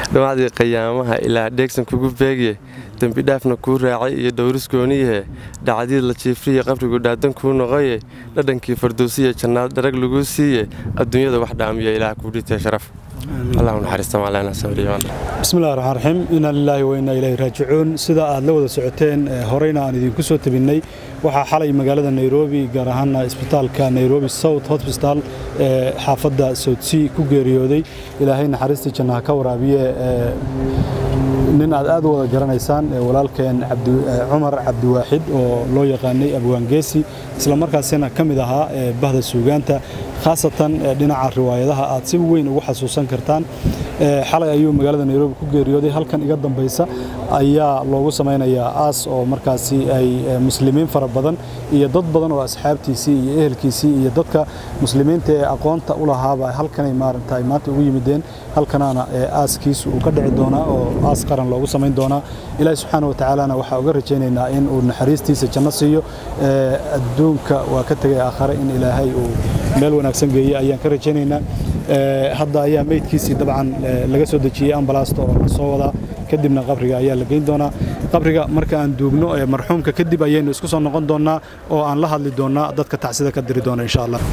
dhamacdii qayaamaha ilaa dheegsan kugu beegye dembi dhaafna kuu raacay iyo dhowris gooniyahe dhacdii la jiifriye qabrigu dhaadan kuu noqoye dhadhankii fardowsiya jannaad dharag laguu siiye adduunyada wax dhaamiya ilaah kuu dhitee sharaf allahu naxariista macalena sabriimaan bismillahi raxmaan raxiim inaa lilaahi wa innaa ilaahi raajicuun sida aad la wada socoteen horeyna aan idinku soo tabinnay waxaa xalay magaalada nairobi gaar ahaana isbitaalka nairobi south hosbital ee xaafadda soutsea ku geeriyooday ilaahay naxariistii jannaha ka waraabiye nin aad aad u wada garanaysaan walaalkeen cumar cabdiwaaxid oo loo yaqaanay abwaangeesi islamarkaasina ka mid ahaa bahda suugaanta khaasatan dhinaca riwaayadaha aad si weyn ugu xasuusan kartaan xalay ayuu magaalada nairobi ku geeriyooday halkan iga dambaysa ayaa loogu samaynayaa aas oo markaasi ay muslimiin fara badan iyo dad badan oo asxaabtiisii iyo ehelkiisii iyo dadka muslimiinta ee aqoonta u lahaaba halkanay maaragta ay maanta ugu yimideen halkanaana aaskiisu uu ka dhici doonaa oo aas qaran loogu samayn doonaa ilaahi subxaana wa tacaalana waxaa uga rajaynaynaa in uu naxariistiisa janno siiyo adduunka waa ka tegay aakhare in ilaahay uu meel wanaagsan geeye ayaan ka rajaynaynaa hadda ayaa meydkiisii dabcan laga soo dejiyey ambalaasta oo la soo wadaa kadibna qabriga ayaa la geyn doonaa qabriga marka aan duugno marxuumka kadib ayaynu isku soo noqon doonnaa oo aan la hadli doonnaa dadka tacsida ka diri doona insha allah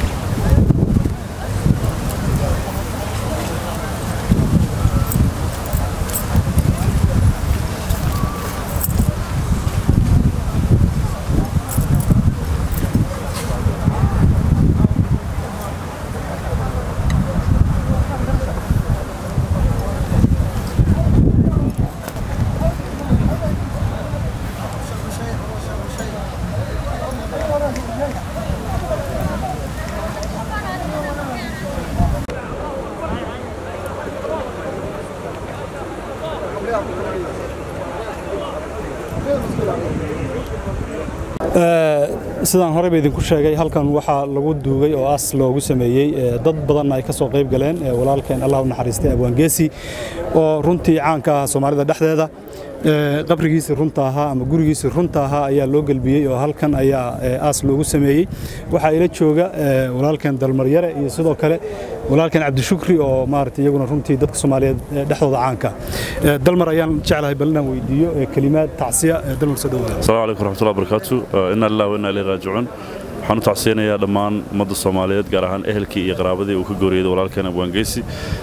sidaan horeyba idinku sheegay halkan waxaa lagu duugay oo as loogu sameeyey dad badanna ay ka soo qayb galeen walaalkeen allah u naxariistay abwaangeesi oo runtii caanka ah soomaalida dhexdeeda qabrigiisii runta ahaa ama gurigiisii runta ahaa ayaa loo gelbiyey oo halkan ayaa aas loogu sameeyey waxaa ila jooga walaalkeen dalmaryare iyo sidoo kale walaalkeen cabdishukri oo maarata iyaguna runtii dadka soomaaliyeed dhexdooda caanka dalmar ayaan jeclahay bal inaan weydiiyo kelimaad tacsiya dalmar soo dhawaada asalaamu calaykum raxmatullahi barakaatu inna lillahi wa inna ilayhi raajicuun waxaan u tacsiyanayaa dhammaan ummadda soomaaliyeed gaar ahaan ehelkii iyo qaraabadii uu ka gooriyey walaalkeen abwaangeysi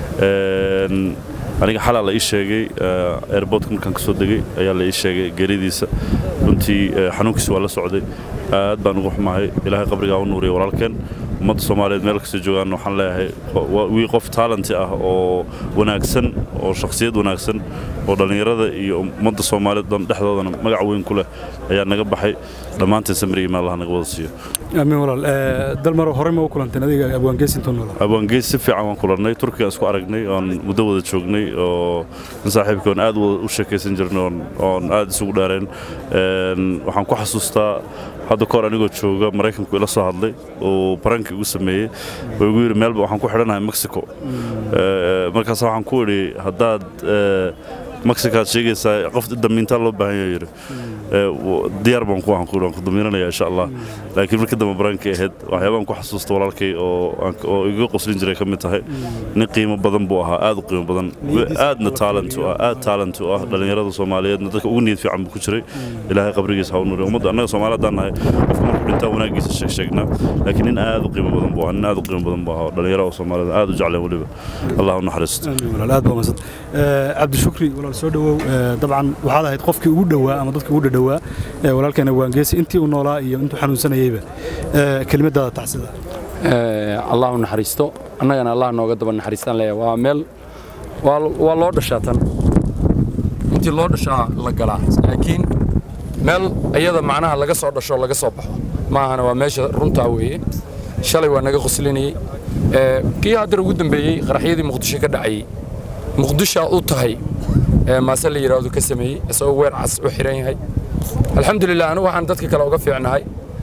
aniga xalaa la ii sheegay airbortka markaan ka soo degay ayaa la ii sheegay geeridiisa runtii xanuunkiisi waa la socday aad baan ugu xumahay ilaahay qabrigaa u nuuriya walaalkeen ummadda soomaaliyeed meel kasta joogaan waxaan leeyahay wii qof taalanti ah oo wanaagsan oo shakhsiyad wanaagsan oo dhallinyarada iyo ummadda soomaaliyeed dhan dhexdoodana magac weyn ku leh ayaa naga baxay dhammaanteen samriga meel allah naga wada siiyo amiin walaal dalmar horey ma u kulanteen adiga abwaangees intuu noolaa abwaangees si fiican waan kulannay turkiga isku aragnay oon muddo wada joognay oo in saaxiibkii oon aad u sheekaysan jirnay oon aad isugu dhaareen waxaan ku xasuustaa hadda kahor anigoo jooga maraykanku ila soo hadlay oo baranki igu sameeyey oo igu yidhi meelba waxaan ku xidhanahay mexico markaas waxaan ku idhi haddaad mexicaad sheegaysaa qof damiintaa loo baahan yahay yidhi diyaar baan ku ahan ku waan ku damiinanayaa insha allah laakiin markii dambe barankii ahayd waxyaabaan ku xasuusta walaalkay oo iga qoslin jiray ka mid tahay nin qiimo badan buu ahaa aad u qiimo badan aadna taalent u ah aad taalent u ah dhallinyarada soomaaliyeedna dadka ugu niyad fiican buu ku jiray ilaahay qabrigiisa ha u nuuriyo ummadda annaga soomaali haddaan nahay qofka markuu dhintaa wanaagiisa sheeg sheegnaa laakiin nin aad u qiimo badan buu ahaa nin aad u qiimo badan buu ahaa dhallinyarada soomaalida aad u jecleen weliba allah u naxariisto aad baa mahadsan cabdishukri walaal soo dhawow dabcan waxaad ahayd qofkii ugu dhowaa ama dadkii ugu dhadhowaa walaalkeena waangeesi intii uu noolaa iyo intuu xanuunsanayeyba kelimadaada tacsida allah u naxariisto annagana allah nooga daba naxariistaan leeya waa meel waa loo dhashaa tan intii loo dhashaa la galaa laakiin meel iyada macnaha laga soo dhasho laga soo baxo maahana waa meesha runtaa weeye shalay waa naga qoslinayey kii haddar ugu dambeeyey qaraxyadii muqdisho ka dhacayey muqdishaa u tahay maase la yidhaahdo ka sameeyey isagoo weer cas u xiran yahay alxamdulilah anigu waxaan dadka kale uga fiicnahay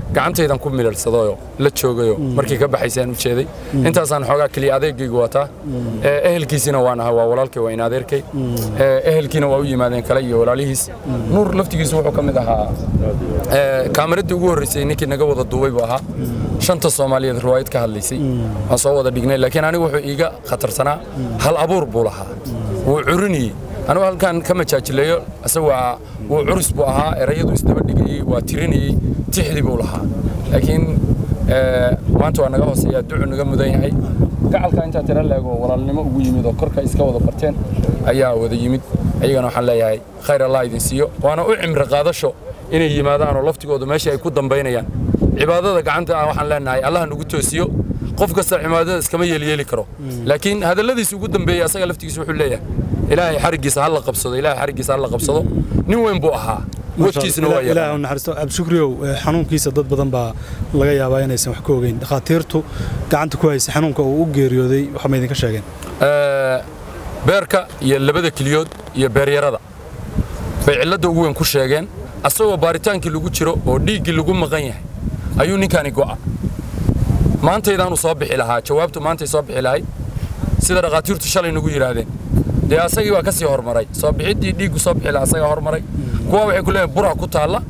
gacantaydan ku milirsadayoo la joogayoo markii ka baxaysaan u jeeday intaasaan xoogaa keliya adeegaygu wataa Ee, ehelkiisina waan ahaa waa walaalkay waa in adeerkay Ee, ehelkiina waa u yimaadeen kale iyo walaalihiis nuur laftigiisu wuxuu ka mid ahaa ee, kaamiraddii ugu horreysay ninkii naga wada duubay buu ahaa shanta soomaaliyeed riwaayad ka hadlaysay waan soo wada dhignay laakiin anigu wuxuu iiga khatarsanaa hal abuur buu lahaa wuu curinayey anigu halkan ka majaajileeyo isagu waa wuu curus buu ahaa erayadu isdaba dhigayey waa tirinayey tixdi buu lahaa laakiin ee, maanta waa naga hooseeya ducu naga mudan yahay gacalka intaa tira leego walaalnimo ugu yimid oo korka iska wada barteen ayaa wada yimid ayagana waxaan leeyahay khayr allah idin siiyo waana u cimri qaadasho inay yimaadaan oo laftigoodu meesha ay ku dambaynayaan cibaadada gacanta ah waxaan leenahay allah nagu toosiyo qof kasta cibaadada iskama yeelyeeli karo laakiin hadalladiisa ugu dambeeyey asaga laftigiisa wuxuu leeyahay ilaahay xarigiisa ha la qabsado ilaahay xarigiisa ha la qabsado nin weyn buu ahaa wadkiisna waa ilaah yaqaan u naxariisto abshukriyow eh, xanuunkiisa dad badan baa laga yaabaa inaysan wax ka ogeyn dhakhaatiirtu gacanta ku haysa xanuunka uu u geeriyooday waxa ma idinka sheegeen Ee, beerka iyo labada keliyood iyo beeryarada bay cilladda ugu weyn ku sheegeen asagoo baaritaankii lagu jiro oo dhiiggii lagu maqan yahay ayuu ninkani go'a maantaydaanu soo bixi lahaa jawaabtu maantay soo bixi lahay sida dhakhaatiirtu shalay nagu yidhaahdeen dee asagii waa ka sii hormaray soo bixiddii dhiiggu soo bixi lahaa asagaa hormaray kuwa waxay ku leeyahay bura ku taalla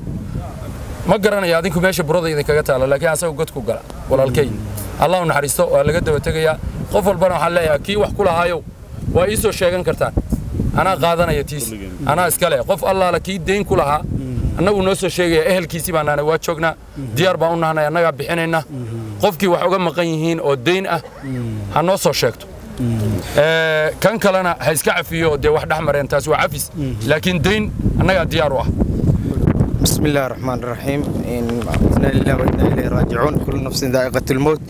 ma garanayo adinku meesha burada idinkaga taalla laakiin asaga god ku gala walaalkay allah u naxariisto waa laga daba tegayaa qof walbana waxaan leeyahay kii wax ku lahaayow waa ii soo sheegan kartaan anaa qaadanaya tiis anaa iska leh qof allaala kii deyn ku lahaa annagu noo soo sheegaya ehelkiisii baan nahnay waa joognaa diyaar baan u nahnay annagaa bixinayna qofkii wax uga maqan yihiin oo deyn ah ha noo soo sheegto Ee, kan kalena ha iska cafiyo dee wax dhex mareen taasi waa cafis laakiin deyn annagaa diyaar u ah بسم الله الرحمن الرحيم إن إنا لله وإنا إليه راجعون كل نفس ذائقة الموت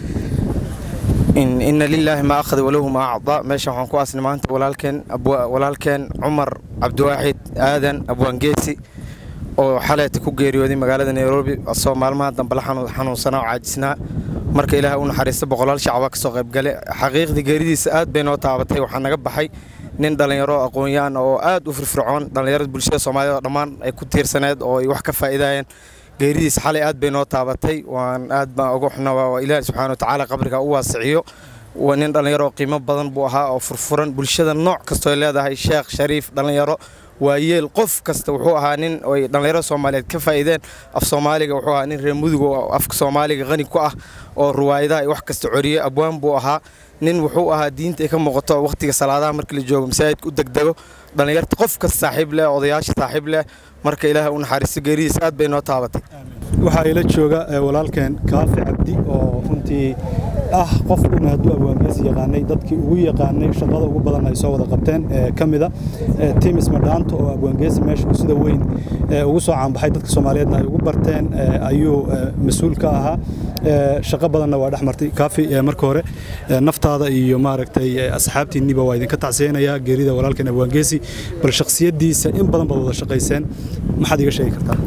إن إن لله ما أخذ وله ما أعطى ماشي وحن كواس نمانت ولالكن أبو ولالكن عمر عبد الواحد آذن أبو أنجيسي oo xalayta ku geeriyooday magaalada nairobi asoo maalmaha dambe la xanu- xanuunsanaa oo caajisnaa marka ilaahay u naxariista boqolaal shacaba ka soo qaybgale xaqiiqdii geeridiisa aad bay noo taabatay waxaa naga baxay nin dhallinyaro aqoon-yahan oo aad u firfircoon dhallinyarada bulshada soomaaliyed oo dhammaan ay ku tiirsaneed oo ay wax ka faa'iidayeen geeridiisa xalay aad bay noo taabatay waan aad baan uga xunaa waa ilaahay subxaana watacaala qabriga u waasiciyo waa nin dhallinyaro oo qiimo badan buu ahaa oo furfuran bulshada nooc kastoo ay leedahay sheekh shariif dhallinyaro waa yeel qof kasta wuxuu ahaa nin ay dhallinyaro soomaaliyeed ka faa'iideen af soomaaliga wuxuu ahaa nin reer mudug oo afka soomaaliga qani ku ah oo ruwaayadaha iyo wax kasta coriye abwaan buu ahaa nin wuxuu ahaa diinta ay ka muuqato waqtiga salaadaha markii la joogo masaajidka u degdego dhallinyarta qof kasta saaxiib leh odayaasha saaxiib leh marka ilaahay u naxariisto geeridiisa aad bay noo taabatay waxaa ila jooga eh, walaalkeen kaafi cabdi oo runtii ah qof una hadduu abwaangeesi yaqaanay dadkii ugu yaqaanay shaqada ugu badan ay soo wada qabteen ee ka mida eh, timis madhaanto oo abwaangeesi meesha uu sida weyn eh, ugu soo caanbaxay dadka soomaaliyeedna ay ugu barteen eh, ayuu eh, mas-uul ka ahaa Eh, shaqo badanna waa dhex martay kaafi eh, marka hore eh, naftaada iyo maaragtay eh, asxaabtiinniba waa idinka tacsiyeynayaa geerida walaalkeen abwaangeesi bal shakhsiyaddiisa in badan baad wada shaqayseen maxaad iga sheegi kartaa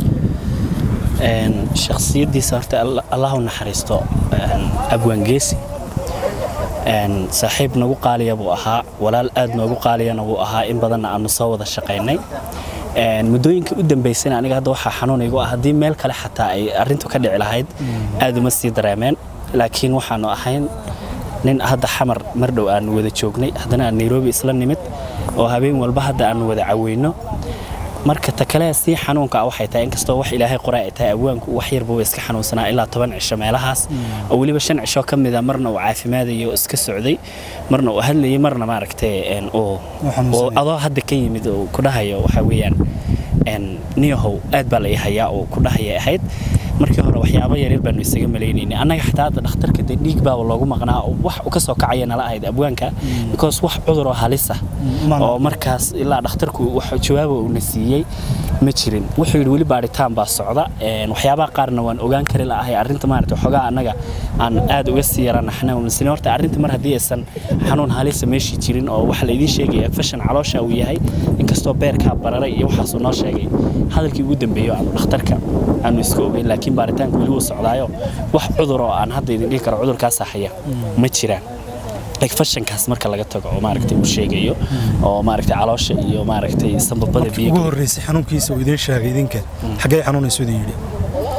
Een, shakhsiyaddiisa horta Alla- allah u naxariisto een, abwaangeesi Een, saaxiib nagu qaaliya buu ahaa walaal aad noogu qaaliyana wuu ahaa in badanna aanu soo wada shaqaynay Een, muddooyinkii u dambaysana aniga hadda waxaa xanuun igu ah haddii meel kale xataa ay arrintu ka dhici lahayd aad uma sii dareemeen laakiin waxaanu ahayn nin hadda xamar mar dhow aanu wada joognay haddana aan nairobi isla nimid oo habeen walba hadda aanu wada caweyno marka ta kale sii xanuunka ah waxay tahay inkastoo wax ilaahay qoraa ay tahay abwaanku wax yarba iska xanuunsanaa ilaa toban cisho meelahaas oo weliba shan cisho ka mida marna uu caafimaadayo oo iska socday marna uu hadlayay marna maaragtay een, uu xanuunsanaya. oo adoo hadda ka yimid oo ku dhahayo waxaa weeyaan een, niyahow aad baa la ii hayaa oo ku dhahaya ahayd markii hore waxyaabo yaryar baanu isaga malaynaynay annaga xataa hadda dhakhtarka dee dhiig baaba loogu maqnaa oo wax u ka soo kacaya nala ahayd abwaanka because wax cudur oo halis ah Mana- oo markaas ilaa dhakhtarku wax jawaaba uuna siiyey ma jirin wuxuu yidhi weli baaritaan baa socda een, waxyaabaha qaarna waan ogaan kari la'ahay arrinta maarata waxoogaa annaga aan aad uga sii yaranaxna misne horta arrinta mar haddii aysan xanuun halisa meeshii jirin oo waxa laydiin sheegaya fashan caloosha uu yahay inkastoo beerkaa bararay iyo waxaasuu noo sheegay hadalkii ugu dambeeyo aanu dhakhtarka aanu iska ogeyn laakiin baaritaanka weli wuu socdaayo wax cudur oo aan hadda idin dhihi karo cudurkaasa haya ma jiraan like fashankaas marka laga tago oo maaragtay uu sheegayo oo maaragtay caloosha iyo maaragtay sambabada ugu biyaga horreysay xanuunkiisa uu idiin sheegay idinka xaggee xanuunaysu idin yidhi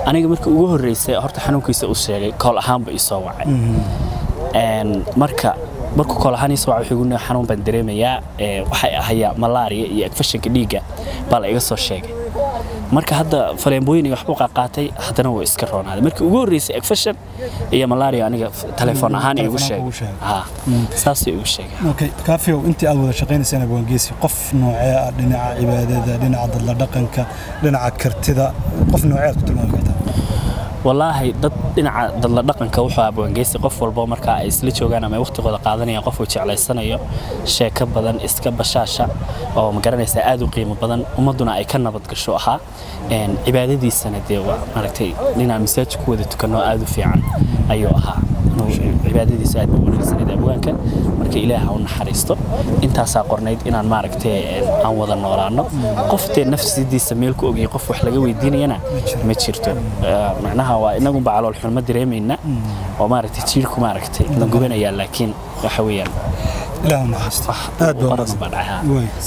aniga markii ugu horreysay horta xanuunkiisa u sheegay kool ahaanba isoo wacay marka markuu kool ahaan isoo wacay wuxuu igu xanuun baan dareemayaa waxay ahayaa malaria iyo agfashanka dhiigga baa la iga soo sheegay marka hadda faleembooyin iyo waxbuu qaaqaatay haddana wuu iska roonaaday markii ugu horreysay agfashan iyo malaria aniga telefoon ahaan igu sheegay saasuu igu sheegay okay kaafiyow intii aad wada shaqaynaysaan abwaangeesi qof noocee ah dhinaca cibaadada dhinaca dadla dhaqanka dhinaca kartida qof noocee aad ku tilmaami kartaa walaahi dad dhinaca dadla dhaqanka wuxuu abwaangeysi qof walbo marka ay isla joogaan ama waqtigooda qaadanayaan qofuu jeclaysanayo sheeko badan iska bashaasha oo magaranaysa aad u qiimo badan ummaduna ay ka nabad gasho ahaa cibaadadiisana dee waa maaragtay dhinaan masaajid ku wada tukanno aad u fiican ayuu ahaa cibaadadiisa aad buu wanaagsaneed abwaanka marka ilaah u naxariisto intaasaa qornayd inaan maaragtay aan wada noolaano qof dee nafsidiisa meel ku ogyahay qof wax laga weydiinayana ma jirto macnaha waa inagunba calool xun ma dareemayna oo maaragtay jiirku maaragtay la gubanayaa laakiin waxa weeyaan ilaahu naxariisto aad baa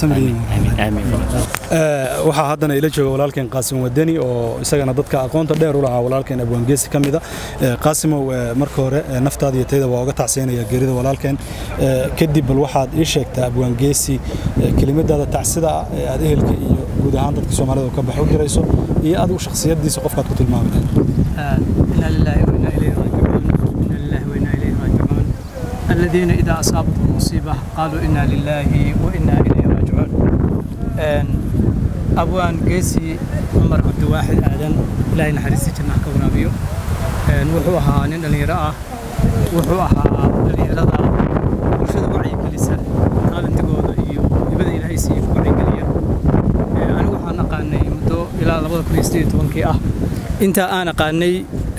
waxaa haddana ila jooga walaalkeen qaasim wadani oo isagana dadka aqoonta dheer u lahaa walaalkeen abwaangeesi ka mida qaasimow marka hore naftaada iyo tayda waa uga tacsiinaya geerida walaalkeen kadib bal waxaad ii sheegtaa abwaangeesi kelimadaada tacsida ah ee aad ehelka iyo guud ahaan dadka soomaalida ka bax u dirayso iyo adigu shakhsiyadiisa qofkaad ku tilmaami lahayd inna lillahi wa inna ilayhi raajicuun inna lillahi wa inna ilayhi raajicuun الذين إذا أصابتهم مصيبة قالوا إنا لله وإنا إليه راجعون أبوان قيسي عمر عبد واحد آدم لا ينحرسي جنة كورابيو وحوها نين اللي رأى وحوها اللي رضى وشد وعي كليسة قال انت قوضة إيو يبدأ إلى هيسي وعي كلية أنا وحنا قاني مدو إلى لبضة كريستي تونكي أه انت أنا قاني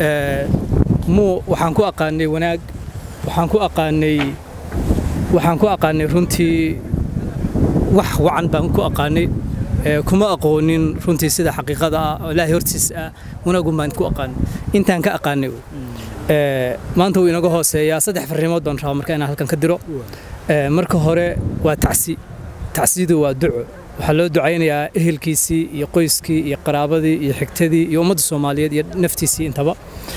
مو وحنكو أقاني وناق waxaan ku aqaanay waxaan ku aqaanay runtii wax wacan baan ku aqaanay kuma aqoonin runtii sida xaqiiqada ah oo ilaahay hortiisa ah wanaagun baan ku aqaanay intaan ka aqaanay maanta wuu inaga hooseeyaa saddex farrimood baan rabaa marka inaan halkan ka diro marka hore waa tacsi tacsidu waa duco waxaa loo ducaynayaa ehelkiisii iyo qoyskii iyo qaraabadii iyo xigtadii iyo ummadda soomaaliyeed iyo naftiisii intaba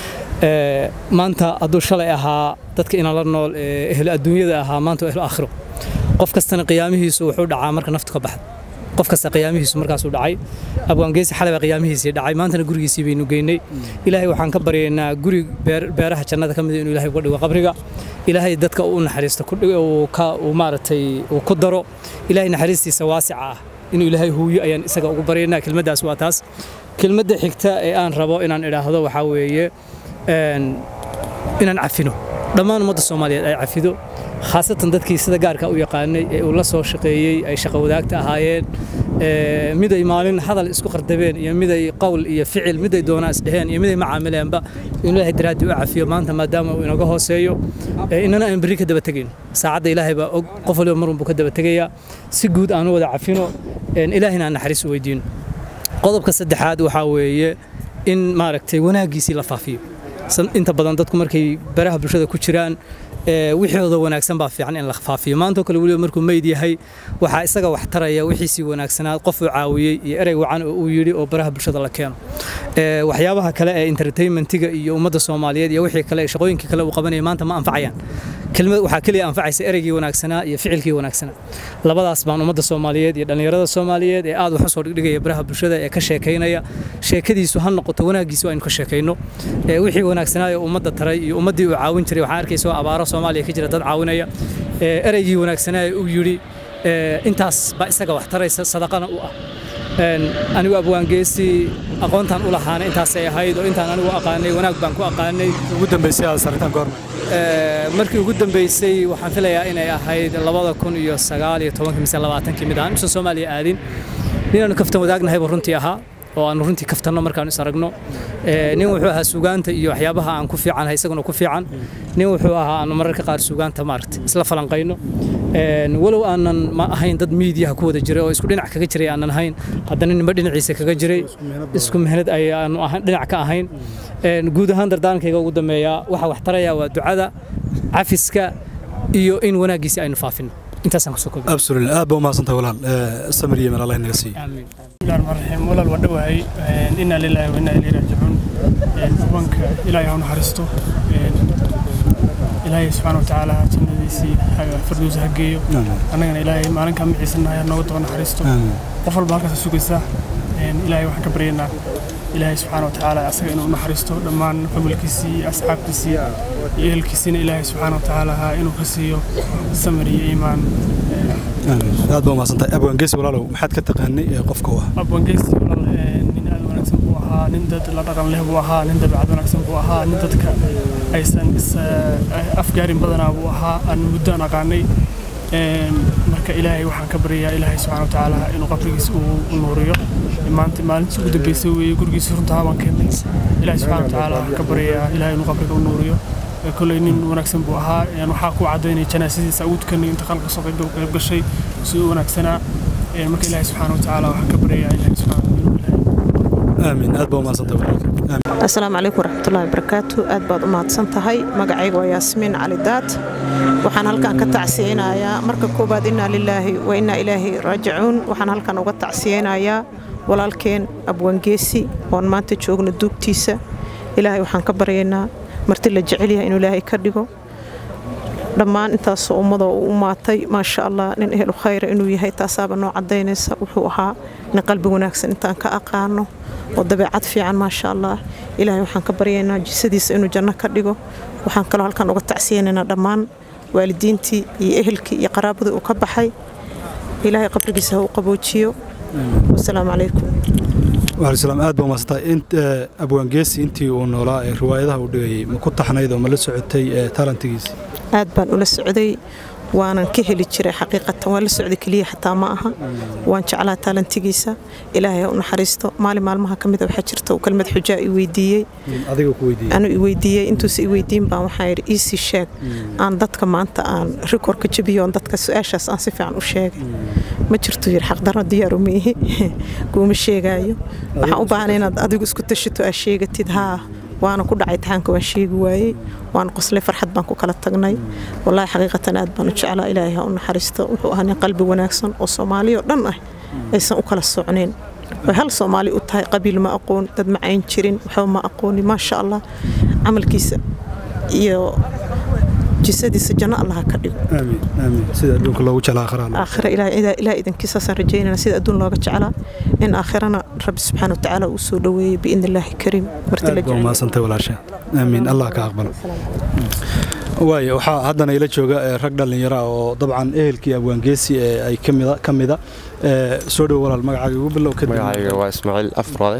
maanta hadduu shalay ahaa dadka inaan la nool ehel adduunyada ahaa maanta ehel aakhiro qof kastana qiyaamihiisu wuxuu dhacaa marka naftu ka baxda qof kasta qiyaamihiisu markaasuu dhacay abwaangeesi xalay baa qiyaamihiisii dhacay maantana gurigiisii baynu geynay ilaahay waxaan ka baryaynaa guri beeraha jannada ka mid inuu ilaahay uga dhigo qabriga ilaahay dadka uu naxariisto uu maaragtay uu ku daro ilaahay naxariistiisa waasica ah inuu ilaahay huuyo ayaan isaga ugu baryaynaa kelmaddaas waa taas kelmadda xigta ee aan rabo inaan idhaahdo waxaa weeye inaan cafino dhammaan ummadda soomaaliyeed ay cafido khaasatan dadkii sida gaarka u yaqaanay ee uu la soo shaqeeyey ay shaqo wadaagta ahaayeen miday maalin hadal isku qardabeen iyo miday qowl iyo ficil miday doonaa isdheheen iyo miday macaamileenba inuu ilaahay daraaddii u cafiyo maanta maadaama uu inaga hooseeyo inana aan berri ka daba tegayn saacadda ilaahay baa og qof waliba marun buu ka daba tegayaa si guud aan u wada cafino ilaahina aan naxariis u weydiino qodobka saddexaad waxaa weeye in maaragtay wanaaggiisii la faafiyo inta badan dadku markay baraha bulshada ku jiraan wixooda wanaagsan baa fiican in la faafiyo maantoo kale weliba markuu meyd yahay waxaa isaga wax taraya wixiisii wanaagsanaa qof uu caawiyey iyo erey wacan oo uu yidhi oo baraha bulshada la keeno waxyaabaha kale ee entertainmentiga iyo ummadda soomaaliyeed iyo wixii kale shaqooyinkii kale uu qabanaya maanta ma anfacayaan kelmad waxaa keliya anfacaysa ereygii wanaagsanaa iyo ficilkii wanaagsanaa labadaas baan ummadda soomaaliyeed iyo dhallinyarada soomaaliyeed ee aad wax usoo dhigdhigaya baraha bulshada ee ka sheekaynaya sheekadiisu ha noqoto wanaaggiisu aynu ka sheekayno wixii wanaagsanaa ee ummadda taray iyo ummaddii uu caawin jiray waxaan arkaysa abaaro soomaaliya ka jira dad caawinaya ereygii wanaagsanaa ee uu yidhi intaas baa isaga wax taraysa sadaqana u ah anigu abwaangeesi aqoontaan u lahaana intaasay ahayd oo intaan anigu aqaanay wanaag baan ku aqaanay ugu dambeysay aad saritaan goorma markii ugu dambeysay waxaan filayaa inay ahayd labada kun iyo sagaal iyo tobankii mise labaatankii mid ahaan usan soomaaliya aadin ninaanu kaftan wadaagnahay buu runtii ahaa oo aanu runtii kaftanno markaanu is aragno nin wuxuu ahaa sugaanta iyo waxyaabaha aan ku fiicanhay isaguna ku fiican nin wuxuu ahaa aanu mararka qaar sugaanta maaragta isla falanqayno walow aanan ma ahayn dad miidiyaha ku wada jiray oo isku dhinac kaga jiray aanan ahayn haddana ninba dhinaciisa kaga jiray isku mehnad ayaanu dhinac ka ahayn guud ahaan dardaankayga ugu dambeeyaa waxa wax taraya waa ducada cafiska iyo in wanaaggiisi aynu faafino intaasaan kusoo koobi absolutely aad baa umahadsantahay walaal samir yemen allah inaga siiyo amiin bismillahi rahmaani rahiim walaal waa dhowahay inaa lilaahi wa inaa ilayhi raajicuun abwaanka ilaahay ha u naxariisto ilaahay subxaana wa tacaala jannadiisii firdowsa ha geeyo annagana ilaahay maalinkaa maciisanahay ha nooga daba naxariisto qof walba halkaas sugaysaa ilaahay waxaan ka baryaynaa ilaahay subxaana wa tacaala asaga inuu naxariisto dhammaan familkiisii iyo asxaabtiisii iyo ehelkiisiina ilaahay subxaana wa tacaala ha inuu ka siiyo samir iyo iimaan aad baa umahadsantahay abwaangeesi walaalow maxaad ka taqaanay ee qofka u ahaa abwaangeesi walaal nin aad wanaagsan buu ahaa nin dad la dhaqan leh buu ahaa nin dabeecad wanaagsan buu ahaa nin dadka aysan is afgaarin badanaa buu ahaa aan muddo aan aqaanay marka ilaahay waxaan ka baryayaa ilaahay subxaana wa tacaala inuu qabrigiisa uu nuuriyo maanta maalintii ugu dambeysay weeye gurigiisa runtaa baan keennay ilaahay subxaana wa tacaala waxaan ka baryayaa ilaahay inuu qabriga u nuuriyo koley nin wanaagsan buu ahaa waxaa ku cadaynaya janaasadiisa ugu tukanay inta qalka soo qayb gashay si u wanaagsanaa marka ilaahay subxaana wa tacaala waxaan ka baryayaa ilaahay subxaana aamin aad baa umahadsantahay asalaamu calaykum waraxmatullahi wabarakaatu aad baad u mahadsan tahay magacayga waa yaasmiin cali daad waxaan halkan ka tacsiyeynayaa marka koowaad innaa lilaahi wa innaa ilaahi raajicuun waxaan halkan uga tacsiyeynayaa walaalkeen abwangeesi oon maanta joogno duugtiisa ilaahay waxaan ka baryaynaa marti la jecel yahay inuu ilaahay ka dhigo dhammaan intaasoo ummadoo u umaatay maasha allah nin ehlu khayra inuu yahay taasaaba noo cadaynaysa wuxuu ahaa nin qalbi wanaagsan intaan ka aqaano oo dabeecad fiican maasha allah ilaahay waxaan ka baryaynaa jisadiisa inuu janno ka dhigo waxaan kaloo halkan uga tacsiyeynaynaa dhammaan waalidiintii iyo ehelkii iyo qaraabadii uu ka baxay ilaahay qabrigiisa ha u qaboojiyo wasalaamu calaykum waalaislaam aad baa umahadsantahay abwaangeesi intii uu noolaa ee riwaayadaha uu dhigayay ma ku taxnayd oo ma la socotay talantigiisa aad baan ula socday waanan ka heli jiray xaqiiqatan waan la socday keliya xataa ma aha waan jeclaa taalantigiisa ilaahay ha u naxariisto maalin maalmaha ka mida waxaa jirta uu kelmad xujaa i weydiiyey anu i weydiiyey intuusa i weydiin baan waxaan yidhi iisii sheeg aan dadka maanta aan rikorka jabiyo oon dadka su-aashaas aan si fiican u sheegay ma jirto yidhi xaqdarro diyaaru miihi kuuma sheegaayo waxaan u baahnay inaad adigu isku tashito aad sheegatid haa waana ku dhacay taxaanka waan sheegi waayey waan qoslay farxad baan ku kala tagnay wallaahi xaqiiqatan aad baan u jeclaa ilaahay ha u naxariisto wuxuu ahaa nin qalbi wanaagsan oo soomaali oo dhan ah aysan u kala socnayn way hal soomaali u tahay qabiil ma aqoon dad ma cayn jirin waxba ma aqooni maasha allah camalkiisa iyo jisadiisa janno allaha ka dhigo sida adduunka loogu jeclaa aakhira ilaah idankiisaasaan rajaynana sida adduun looga jeclaa in aakhirana rabbi subxaana watacaala uu soo dhoweeyey biidni illaahi kariim martimahadsantay walaasha aamiin allah ka aqbalo waayo waxaa haddana ila jooga rag dhallinyara oo dabcan ehelkii abwaangeesi ee ay ka mida soo dhowo walaal magacaaga ugu bilow magacayga waa ismaaciil afrode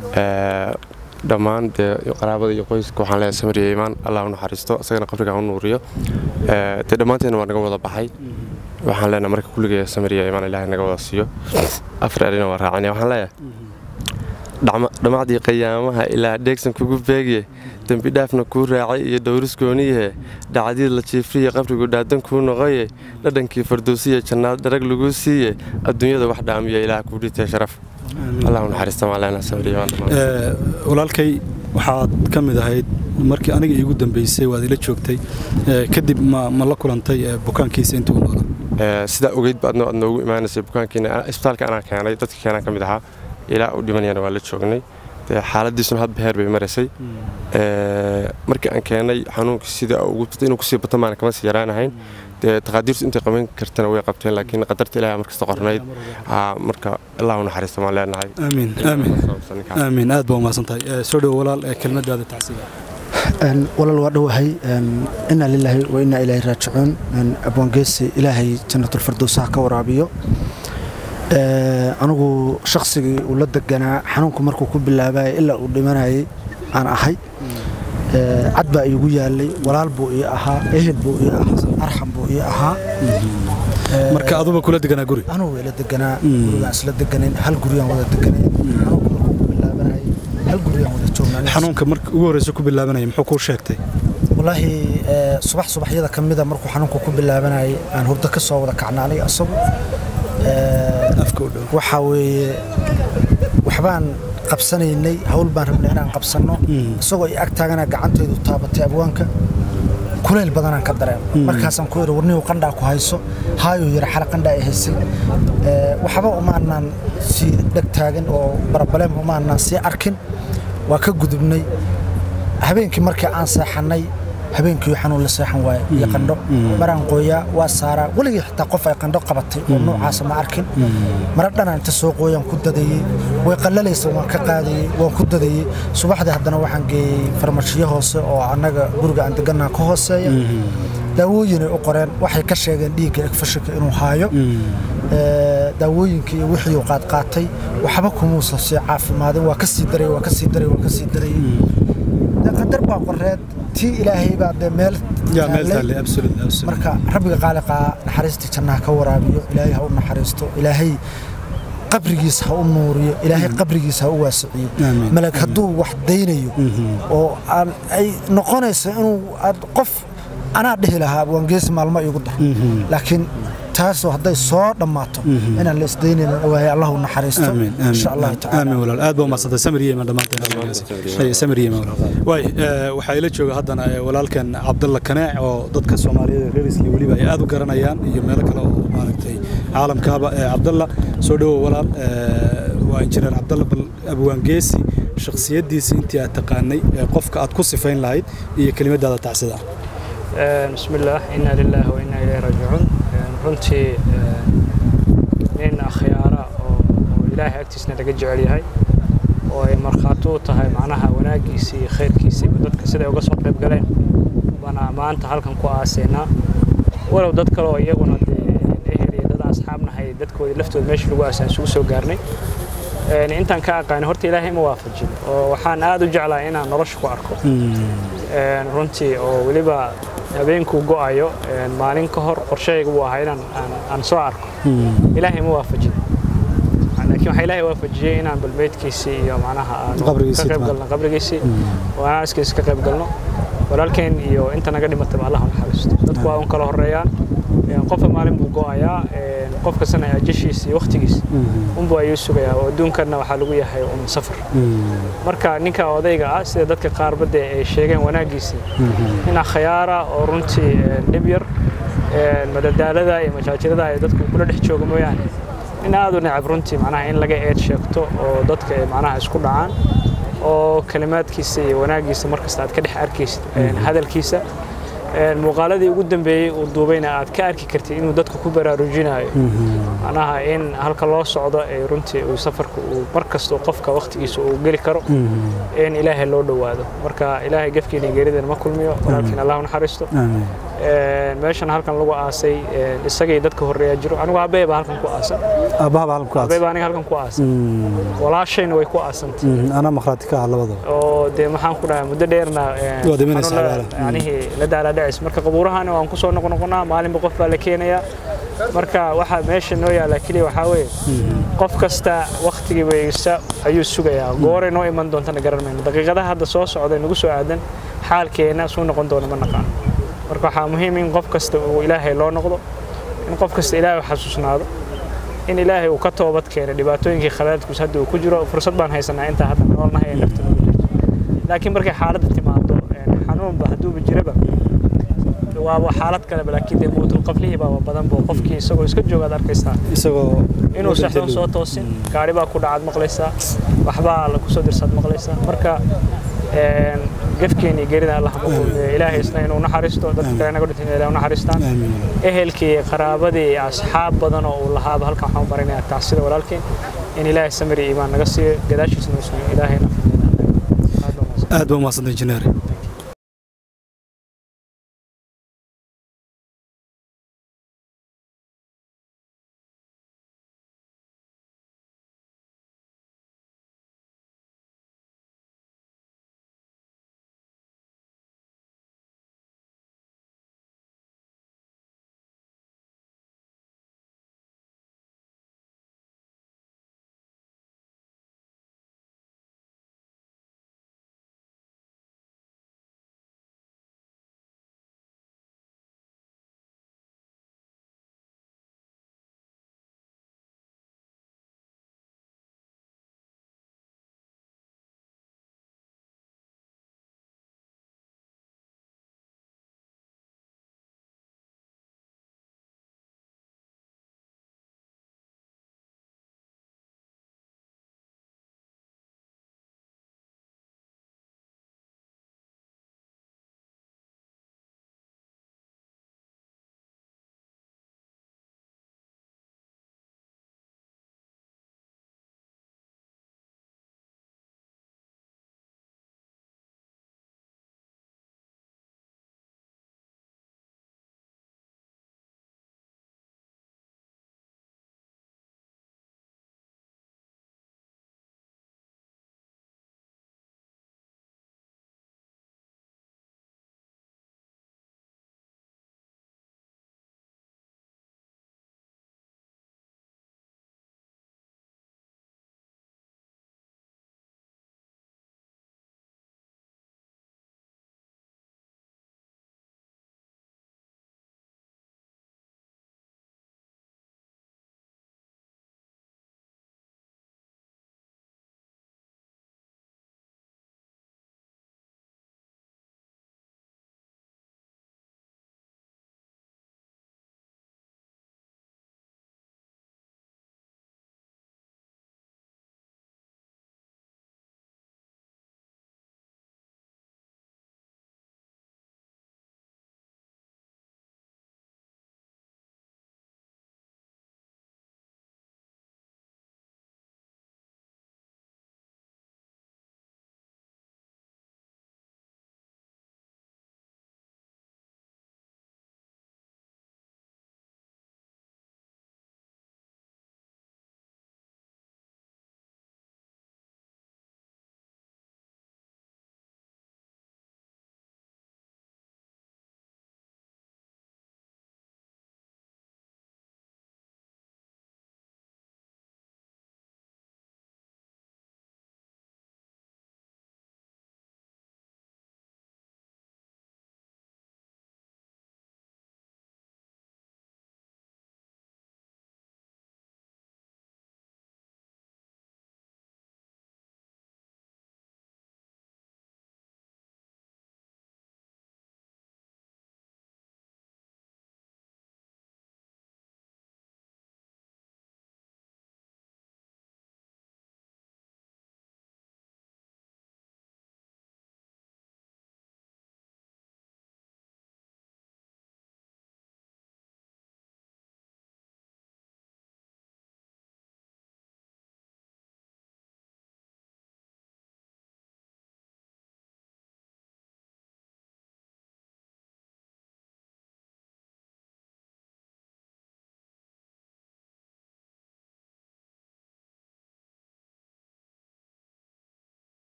dhammaan dee qaraabada iyo qoyska waxaan leeyahay samir iyo iimaan allah u naxariisto isagana qabriga u nuuriyo dee dhammaanteena waa naga wada baxay waxaan leenahay marka kulligee samir iyo iimaan ilaahay naga wada siiyo afar erina waa raacinaya waxaan leeyahay dhammacdii qayaamaha ilaa dheegsan kugu beegye dembi dhaafna kuu raacay iyo dhowris gooniyahe dhacdii la jiifriye qabrigu dhaadan kuu noqoye dhadhankii fardowsiya jannaad dharag laguu siiye adduunyada wax dhaamiya ilaah kuu dhitee sharaf walaalkay waxaad ka mid ahayd markii aniga iigu dambeysay waad ila joogtay kadib ma la kulantay bukaankiisa intii u noolaa sidaa ogeyd ba adno aad noogu imaanaysay bukaankiina isbitaalka anaa keenay dadka keenaan ka mid ahaa ilaa uu dhimanayana waa la joognay dee xaaladiisuna hadba heer bay maraysay markii aan keenay xanuunkii sida inuu kusii bato maana kama sii yaraanahayn dee taqaadiirtu intay qaban kartana way qabteen laakiin qadarta ilaahay markasta qornayd marka allah u naxariista maan leenahay amiin amiin amiin aad baa umahadsantahay soo dhowo walaal kelmadaada tacsiga walaal waa dhowahay inaa lilaahi wa inaa ilaahi raajicuun abwaangeesi ilaahay jannatulfardowsaha ka waraabiyo anigu shaqsigii uu la deganaa xanuunku markuu ku bilaabaya ilaa uu dhimanayay aan ahay cad baa iigu yaalay walaal buu ii ahaa ehel buu ii ahaa arxam buu ii ahaa marka aduba kula deganaa guri anugu ila deganaa gurigaan isla deganayn hal guriyaan wada deganayn xanuunka markuu ku bilaabanayay hal guriyaan wada joognaa xanuunka marka ugu horreysa ku bilaabanaya muxuu kuu sheegtay walaahi subax subaxyada ka mida markuu xanuunku ku bilaabanayay aan hurdo ka soo wada kacnaalay asagu waxaa weeye waxbaan qabsanaynay hawl baan rabnay inaan qabsanno isagoo i ag taagana gacantaydu taabatay abwaanka kulayl badanaan ka dareema markaasaan ku idhi warnihu qandhaa ku hayso haayuu yidhi xala qandhaa i haysay waxba umaanaan sii dheg taagan oo barabaleem umaanaan sii arkin waa ka gudubnay habeenkii markii aan seexannay habeenkii xanuun la seexan waaye iyo qandho maraan qooyaa waa saaraa weligii xitaa qof ay qandho qabatay oo noocaasa ma arkin mara dhanaan inta soo qooyaan ku dadayey way qallalaysa waan ka qaadayey waan ku dadayey subaxdii haddana waxaan geeyey farmashiyo hoose oo annaga guriga aan deganaa ka hooseeya daawooyinay u qoreen waxay ka sheegeen dhiigga egfashika inuu haayo daawooyinka iyo wixii uu qaadqaatay waxba kumuusan sii caafimaadin waa ka sii daray waa ka sii daray waa ka sii darayey qadar baa qoreed tii ilaahay baa dee meel marka rabbiga qaaliqaa naxariistii jannaha ka waraabiyo ilaahay ha u naxariisto ilaahay qabrigiisa ha u nuuriyo ilaahay qabrigiisa ha u waasiciyo malag hadduu wax daynayo oo aan ay noqonayso inuu aad qof anaa dhihi lahaa waangeesi maalmo iigu dar laakiin taasoo hadday soo dhammaato inaan la isdaynayn ogahay allah u naxariisto insha allahu aamin walaal aad baa umadsantay samir yeema dhammaanteen waay waxaa ila jooga haddana walaalkan cabdalla kanaac oo dadka soomaaliyeed reer isli weliba ay aad u garanayaan iyo meelo kale oo maaragtay caalamkaaba cabdalla soo dhowow walaal waa injineer cabdalla bal abwaangeesi shakhsiyaddiisa intii aad taqaanay qofka aad ku sifayn lahayd iyo kelimadaada tacsida بسم الله إنا لله وإنا إليه راجعون runtii nin akhyaara oo ilaahay agtiisna laga jecel yahay oo ay markhaati u tahay macnaha wanaaggiisa iyo khayrkiisa iyo dadka siday uga soo qayb galeen bana maanta halkan ku aaseynaa walow dad kale oo iyaguna dee ehel iyo dad asxaabnahay dadkooda laftooda meesha lagu aasaan isugu soo gaarnay intaan ka aqaanay horta ilaahay ma waafajin oo waxaan aad u jeclaa inaan nolosha ku arko runtii oo weliba habeenkuu go'ayo maalin ka hor qorshahayga buu ahaa inaan aan soo arko ilaahay ma waafajin laakiin waxaa ilaahay waafajiyey inaan balbeedkiisii iyo macnaha aan ka qayb galno qabrigiisii oo aan askiisa ka qayb galno walaalkeen iyo inta naga dhimataba allah u naxariisto dadku waa un kala horeeyaan qofka maalin buu go'ayaa qof kastana ajashiisa iyo waqtigiisa unbuu ayuu sugayaa oo adduunkanna waxaa lagu yahay un safar marka ninka odayga ah sida dadka qaarba dee ay sheegeen wanaaggiisii nin akhyaara oo runtii dhib yar madadaalada iyo majaajirada ay dadku kula dhex jooga mooyaane nin aad u necab runtii macnaha in laga eed sheegto oo dadka ay macnaha isku dhacaan oo kalimaadkiisa iyo wanaaggiisa markasta aad ka dhex arkaysid hadalkiisa muuqaaladii ugu dambeeyey uu duubayna aad ka arki kartid inuu dadka ku baraarujinayo macnaha in halka loo socdo ee runtii uu safarka uu mar kasta qofka waqtigiisa uu geli karo in ilaahay loo dhowaado marka ilaahay gefkiina geeridana ma kulmiyo walaalkiina allah u naxariisto meeshan halkan lagu aasay isagay dadka horreeya jiro anigu aabbahay baa halkan ku aasan aabbahay baa aniga halkan ku aasan walaashayna way ku aasantay anaa makhraati ka ah labadaba oo dee maxaan ku dhahaa muddo dheerna yanihii la daalaadhacis marka qabuurahana waan kusoo noqnoqonaa maalinba qof baa la keenayaa marka waxaa meesha noo yaala keliya waxaa weeye qof kasta waktigii weysa ayuu sugayaa gooray noo iman doontana garan mayno daqiiqadaha hadda soo socda nagu soo aadan xaalkeena suu noqon doona ma naqaano marka waxaa muhiim in qof kasta uu ilaahay loo noqdo in qof kasta ilaahay u xasuusnaado in ilaahay uu ka toobad keenay dhibaatooyinkii khalaadkiis hadda uu ku jiro fursad baan haysanaa intaa hadda noolnahay ee nafta noogu jirto laakiin markay xaaladda timaado xanuunba hadduuba jiraba waaba xaalad kaleba laakiin dee mawtul qablihii baaba badan boo qofkii isagoo iska joogaad arkaysaa isagoo inuu saxdoon soo toosin gaari baa ku dhacaad maqlaysaa waxbaa la kusoo dirsaad maqlaysaa marka gefkeeni geerida allah ilaahay isna inuu naxariisto dadka kale naga dhinteen ilaahay u naxariistaan ehelkii qaraabadii asxaab badan oo uu lahaaba halkan waxaan u baranayaa tacsida walaalkeen in ilaahay samir iyo iimaan naga siiyo gadaashiisna ilaahay aad baa umahadsantahay injineer